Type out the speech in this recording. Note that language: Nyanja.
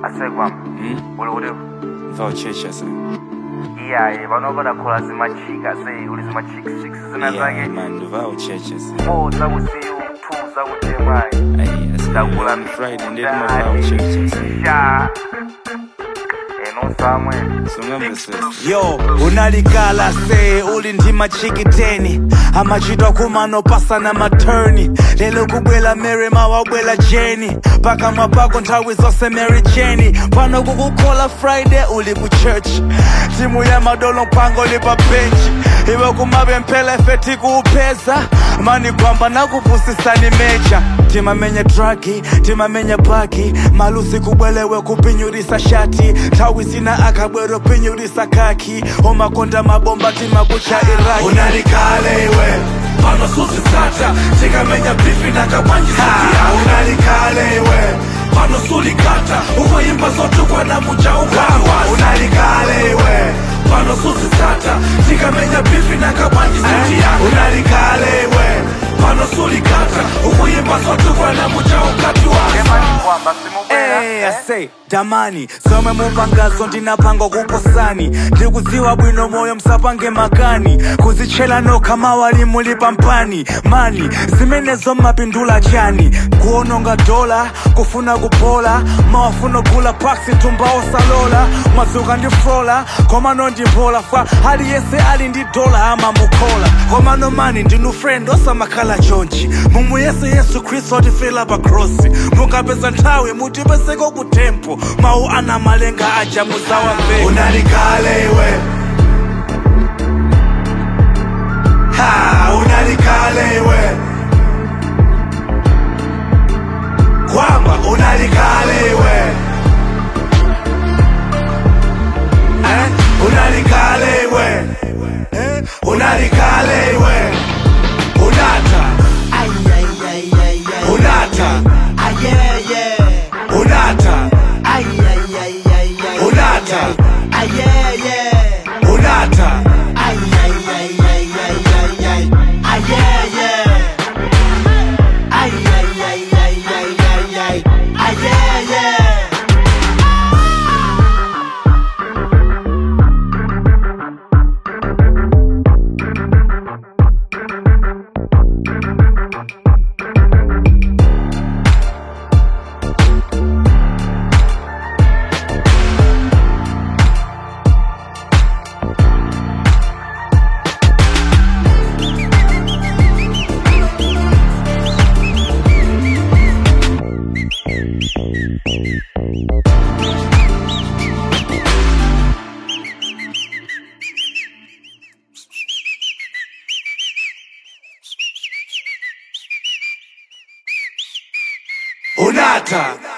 asekwama Hmm? uli kuti Voucher sir. iyaye panopa dakhola zimachika sei uli zimachikisiki zina Yeah, zake man, voucher sir. four zakusiyu two zakutemwayi Aye, sir. dakula On Friday, ndeti ma voucher sir. sha eno samwe Sungamba sir. yo unalikala se uli ndi machikiteni amachitwa kumanopasa na maturni lelo kubwela mary mawabwela jeni pakamwa pako nthawi zonse mary jeni pano kukukhola friday uli ku church timu ya madolo mpango lipa benchi iwe kumapemphela ife tikuupeza mani kwamba nakupusisani mecha timamenye dragi timamenye baki malusi kubwelewe kupinyurisa shati nthawi zina akabwero pinyurisa kaki omakonda mabomba timakucha iraki unalikale iwe pano susisata tikamenya bifi na kabwanjisikia unalikale iwe pano sulikata ukoyimba zotukwa na muja ukawa unalikale iwe pano susisata tikamenya bifi na kabwanjisikia unalikale iwe pano sulikata ukoyimba zotukwa na muja ukati waza emani kwamba simubwera Hey, I say, damani zomwe mupangazo ndinapanga kuposani ndikudziwa bwino moyo msapange makani kuzitchera nokha mawali muli pampani mani zimenezo mapindula chani kuononga dola kufuna kupola mawafuna gula paksi tumba osalola madzuka ndi frola komano ndimpola fa aliyense ali ndi dola amamukhola komano mani ndinu friend osamakhala chonchi mumu yesu yesu khristu atifela pa krosi mukapeza nthawi mutipeseko ku tempo mawu ana malenga aja muzawamveka unalikale iwe ha unalikale iwe kwamba unalikale iwe eh? unalikale iwe eh? unalikale iwe unata unata unata unata unata unata